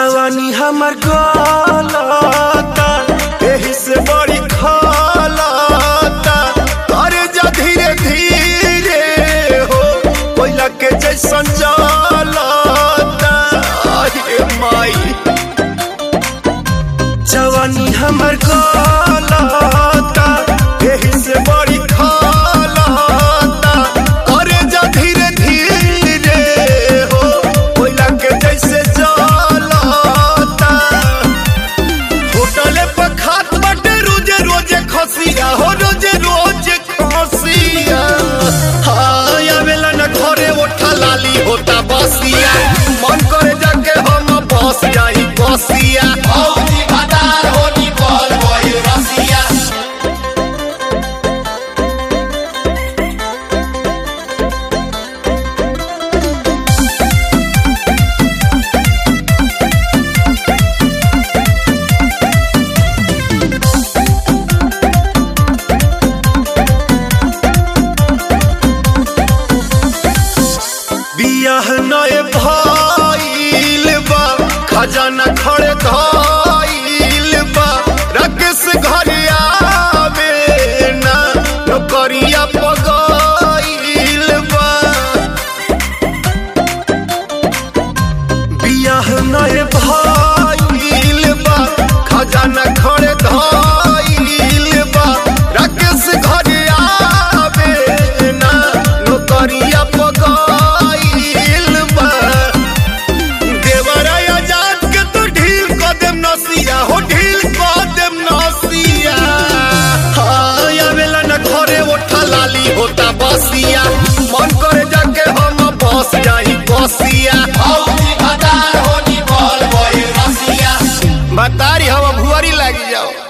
जवानी हमर गलता एही से बड़ी खलता करे जा धीरे धीरे हो कोयला के जैसन जलता आये माई जवानी हमर गलता एही से बड़ी खलता करे जा धीरे धीरे हो कोयला के जैसे जलता होटले पर खात बाटे रोजे रोजे खसिया हो रोजे रोजे खसिया हाँ आवेला न घरे ओठा लाली होता बसिया मन करे जाके हम बस जाई बसिया औजी बाजार होनी बोल बोल रसिया बियाह नए भइल बा खजाना खड़े धइल बा राकेश घर आवे ना नौकरिया पगइल बा बियाह नए भइल बा खजाना खड़े धइल बा राकेश घर आवे ना नौकरिया पगइल बा देवरा आजाद के तो ढील क देम नसिया हो ढील क देम नसिया हाँ आवेला न घरे ओठा लाली होता बसिया मन करे जाके हम बस जाई बसिया औजी बाजार होनी बोल बोल रसिया बतारी हम भुआरी लागी जाओ